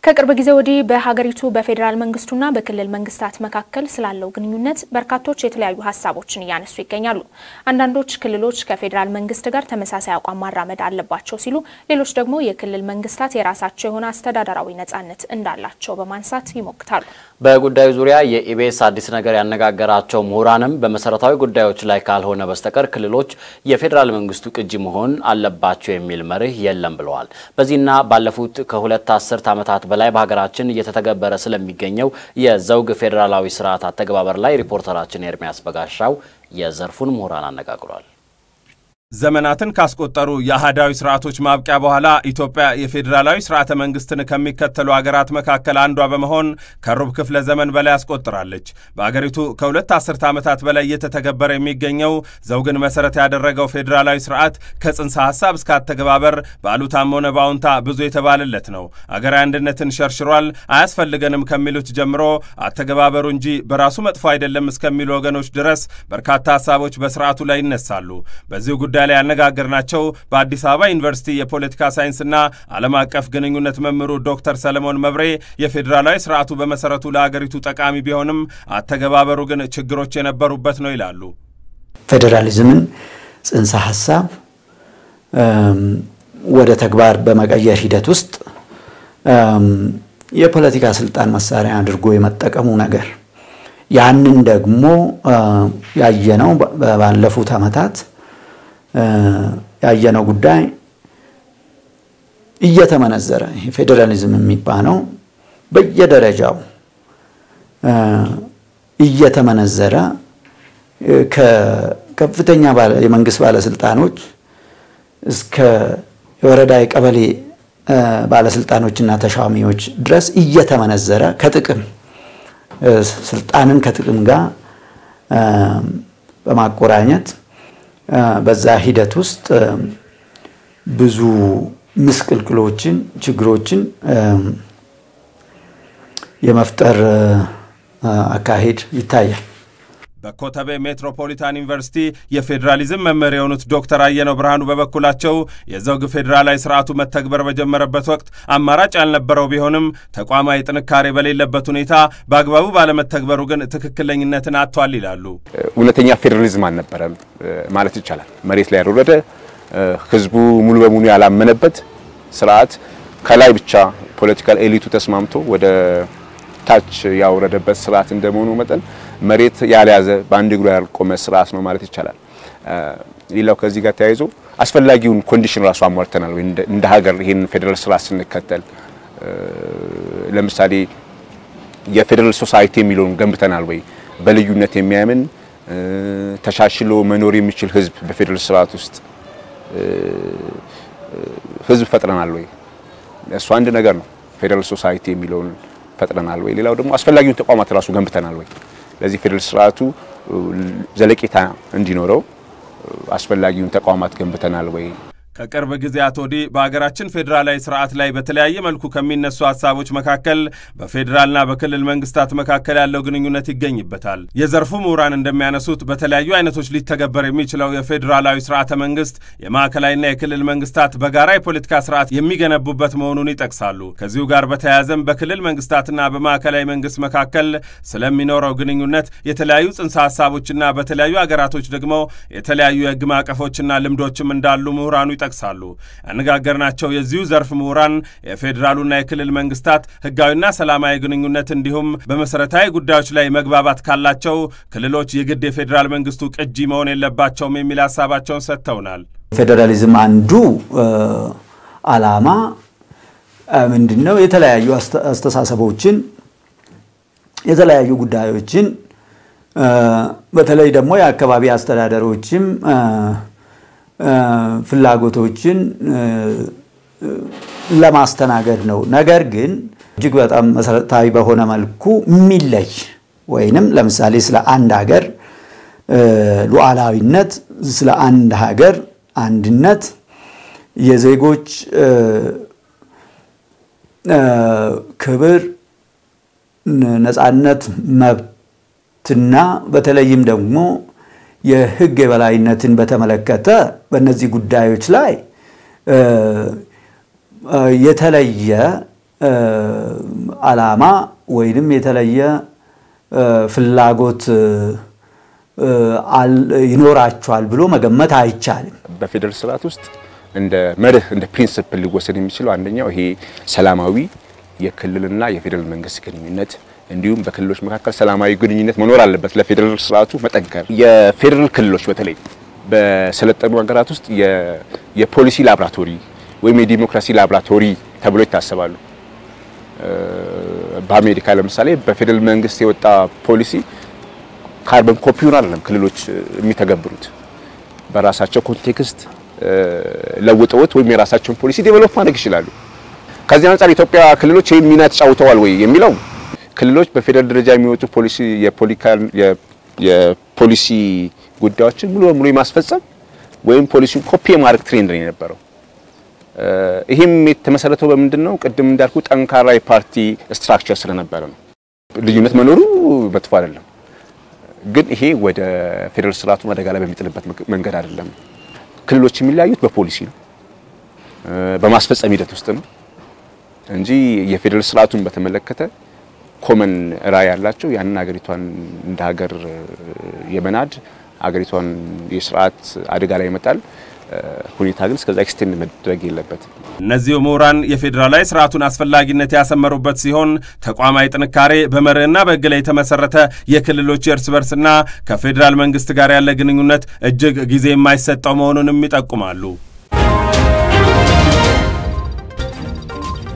ከቅርብ ጊዜ ወዲህ በሀገሪቱ በፌዴራል መንግስቱና በክልል መንግስታት መካከል ስላለው ግንኙነት በርካቶች የተለያዩ ሀሳቦችን እያነሱ ይገኛሉ። አንዳንዶች ክልሎች ከፌዴራል መንግስት ጋር ተመሳሳይ አቋም ማራመድ አለባቸው ሲሉ፣ ሌሎች ደግሞ የክልል መንግስታት የራሳቸው የሆነ አስተዳደራዊ ነጻነት እንዳላቸው በማንሳት ይሞግታሉ። በጉዳዩ ዙሪያ የኢቢኤስ አዲስ ነገር ያነጋገራቸው ምሁራንም በመሰረታዊ ጉዳዮች ላይ ካልሆነ በስተቀር ክልሎች የፌዴራል መንግስቱ ቅጂ መሆን አለባቸው የሚል መርህ የለም ብለዋል። በዚህና ባለፉት ከሁለት አስርት ዓመታት በላይ በሀገራችን እየተተገበረ ስለሚገኘው የዘውግ ፌዴራላዊ ስርዓት አተገባበር ላይ ሪፖርተራችን ኤርሚያስ በጋሻው የዘርፉን ምሁራን አነጋግሯል። ዘመናትን ካስቆጠሩ የአህዳዊ ስርዓቶች ማብቂያ በኋላ ኢትዮጵያ የፌዴራላዊ ስርዓተ መንግስትን ከሚከተሉ አገራት መካከል አንዷ በመሆን ከሩብ ክፍለ ዘመን በላይ አስቆጥራለች። በአገሪቱ ከሁለት አስርተ ዓመታት በላይ እየተተገበረ የሚገኘው ዘውግን መሰረት ያደረገው ፌዴራላዊ ስርዓት ከጽንሰ ሐሳብ እስከ አተገባበር በአሉታም ሆነ በአዎንታ ብዙ የተባለለት ነው። አገራዊ አንድነትን ሸርሽሯል፣ አያስፈልገንም ከሚሉት ጀምሮ አተገባበሩ እንጂ በራሱ መጥፎ አይደለም እስከሚሉ ወገኖች ድረስ በርካታ ሀሳቦች በስርዓቱ ላይ ይነሳሉ። በዚሁ ጉዳይ ላይ ያነጋገርናቸው በአዲስ አበባ ዩኒቨርሲቲ የፖለቲካ ሳይንስና ዓለም አቀፍ ግንኙነት መምህሩ ዶክተር ሰለሞን መብሬ የፌዴራላዊ ስርዓቱ በመሰረቱ ለአገሪቱ ጠቃሚ ቢሆንም አተገባበሩ ግን ችግሮች የነበሩበት ነው ይላሉ። ፌዴራሊዝምን ጽንሰ ሀሳብ ወደ ተግባር በመቀየር ሂደት ውስጥ የፖለቲካ ስልጣን መሳሪያ አድርጎ የመጠቀሙ ነገር ያንን ደግሞ ያየነው ባለፉት ዓመታት ያየነው ጉዳይ እየተመነዘረ ፌዴራሊዝም የሚባለው በየደረጃው እየተመነዘረ ከከፍተኛ የመንግስት ባለስልጣኖች እስከ የወረዳ የቀበሌ ባለስልጣኖችና ተሿሚዎች ድረስ እየተመነዘረ ከጥቅም ስልጣንን ከጥቅም ጋር በማቆራኘት በዛ ሂደት ውስጥ ብዙ ምስቅልቅሎችን፣ ችግሮችን የመፍጠር አካሄድ ይታያል። በኮተቤ ሜትሮፖሊታን ዩኒቨርሲቲ የፌዴራሊዝም መምህር የሆኑት ዶክተር አየነው ብርሃኑ በበኩላቸው የዘውግ ፌዴራላዊ ስርዓቱ መተግበር በጀመረበት ወቅት አማራጭ ያልነበረው ቢሆንም ተቋማዊ ጥንካሬ በሌለበት ሁኔታ በአግባቡ ባለመተግበሩ ግን ትክክለኝነትን አጥቷል ይላሉ። እውነተኛ ፌዴራሊዝም አልነበረም ማለት ይቻላል። መሬት ላይ ያልወረደ ህዝቡ ሙሉ በሙሉ ያላመነበት ስርዓት ከላይ ብቻ ፖለቲካል ኤሊቱ ተስማምቶ ወደ ታች ያወረደበት ስርዓት እንደመሆኑ መጠን መሬት ያልያዘ በአንድ እግሩ ያልቆመ ስርዓት ነው ማለት ይቻላል። ሌላው ከዚህ ጋር ተያይዞ አስፈላጊውን ኮንዲሽን ራሱ አሟልተናል ወይ እንደ ሀገር ይህን ፌዴራል ስርዓት ስንከተል፣ ለምሳሌ የፌዴራል ሶሳይቲ የሚለውን ገንብተናል ወይ? በልዩነት የሚያምን ተሻሽሎ መኖር የሚችል ህዝብ በፌዴራል ስርዓት ውስጥ ህዝብ ፈጥረናል ወይ? እሱ አንድ ነገር ነው። ፌዴራል ሶሳይቲ የሚለውን ፈጥረናል ወይ? ሌላው ደግሞ አስፈላጊውን ተቋማት ራሱ ገንብተናል ወይ? ለዚህ ፌዴራል ስርዓቱ ዘለቄታ እንዲኖረው አስፈላጊውን ተቋማት ገንብተናል ወይ? ከቅርብ ጊዜያት ወዲህ በሀገራችን ፌዴራላዊ ስርዓት ላይ በተለያየ መልኩ ከሚነሱ ሀሳቦች መካከል በፌዴራልና በክልል መንግስታት መካከል ያለው ግንኙነት ይገኝበታል። የዘርፉ ምሁራን እንደሚያነሱት በተለያዩ አይነቶች ሊተገበር የሚችለው የፌዴራላዊ ስርዓተ መንግስት የማዕከላዊና የክልል መንግስታት በጋራ የፖለቲካ ስርዓት የሚገነቡበት መሆኑን ይጠቅሳሉ። ከዚሁ ጋር በተያያዘም በክልል መንግስታትና በማዕከላዊ መንግስት መካከል ስለሚኖረው ግንኙነት የተለያዩ ጽንሰ ሀሳቦችና በተለያዩ ሀገራቶች ደግሞ የተለያዩ የህግ ማዕቀፎችና ልምዶችም እንዳሉ ምሁራኑ ይጠቅሳሉ። ያነጋገርናቸው የዚሁ ዘርፍ ምሁራን የፌዴራሉና የክልል መንግስታት ህጋዊና ሰላማዊ ግንኙነት እንዲሁም በመሰረታዊ ጉዳዮች ላይ መግባባት ካላቸው ክልሎች የግድ የፌዴራል መንግስቱ ቅጂ መሆን የለባቸውም የሚል ሀሳባቸውን ሰጥተውናል። ፌዴራሊዝም አንዱ ዓላማ ምንድን ነው? የተለያዩ አስተሳሰቦችን የተለያዩ ጉዳዮችን በተለይ ደግሞ የአካባቢ አስተዳደሮችም ፍላጎቶችን ለማስተናገድ ነው። ነገር ግን እጅግ በጣም መሰረታዊ በሆነ መልኩ የሚለይ ወይንም ለምሳሌ ስለ አንድ ሀገር ሉዓላዊነት፣ ስለ አንድ ሀገር አንድነት፣ የዜጎች ክብር፣ ነፃነት፣ መብትና በተለይም ደግሞ የሕግ የበላይነትን በተመለከተ በእነዚህ ጉዳዮች ላይ የተለየ ዓላማ ወይንም የተለየ ፍላጎት ይኖራቸዋል ብሎ መገመት አይቻልም። በፌዴራል ስርዓት ውስጥ እንደ መርህ እንደ ፕሪንስፕል ሊወሰድ የሚችለው አንደኛው ይሄ ሰላማዊ የክልልና የፌዴራል መንግስት ግንኙነት እንዲሁም በክልሎች መካከል ሰላማዊ ግንኙነት መኖር አለበት። ለፌዴራል ስርዓቱ መጠንከር የፌዴራል ክልሎች በተለይ በሰለጠኑ ሀገራት ውስጥ የፖሊሲ ላብራቶሪ ወይም የዲሞክራሲ ላብራቶሪ ተብሎ ይታሰባሉ። በአሜሪካ ለምሳሌ በፌዴራል መንግስት የወጣ ፖሊሲ ካርበን ኮፒውን አይደለም ክልሎች የሚተገብሩት በራሳቸው ኮንቴክስት ለውጠውት ወይም የራሳቸውን ፖሊሲ ዴቨሎፕ ማድረግ ይችላሉ። ከዚህ አንጻር ኢትዮጵያ ክልሎች ይህን ሚና ተጫውተዋል ወይ የሚለው ክልሎች በፌዴራል ደረጃ የሚወጡ ፖሊሲ የፖሊሲ ጉዳዮችን ሙሉ በሙሉ የማስፈጸም ወይም ፖሊሲውን ኮፒ የማድረግ ትሬንድ ነው የነበረው። ይህም የተመሰረተው በምንድን ነው? ቅድም እንዳልኩ ጠንካራ የፓርቲ ስትራክቸር ስለነበረ ነው። ልዩነት መኖሩ መጥፎ አይደለም፣ ግን ይሄ ወደ ፌዴራል ስርዓቱን አደጋ ላይ በሚጥልበት መንገድ አይደለም። ክልሎች የሚለያዩት በፖሊሲ ነው፣ በማስፈጸም ሂደት ውስጥ ነው እንጂ የፌዴራል ስርዓቱን በተመለከተ ኮመን ራዕይ ያላቸው ያንን ሀገሪቷን እንደ ሀገር የመናድ ሀገሪቷን የስርዓት አደጋ ላይ ይመጣል ሁኔታ ግን እስከዛ ኤክስቴንድ መደረግ የለበትም። እነዚሁ ምሁራን የፌዴራላዊ ስርዓቱን አስፈላጊነት ያሰመሩበት ሲሆን ተቋማዊ ጥንካሬ በመርህና በሕግ ላይ የተመሰረተ የክልሎች የእርስ በርስና ከፌዴራል መንግስት ጋር ያለ ግንኙነት እጅግ ጊዜ የማይሰጠው መሆኑንም ይጠቁማሉ።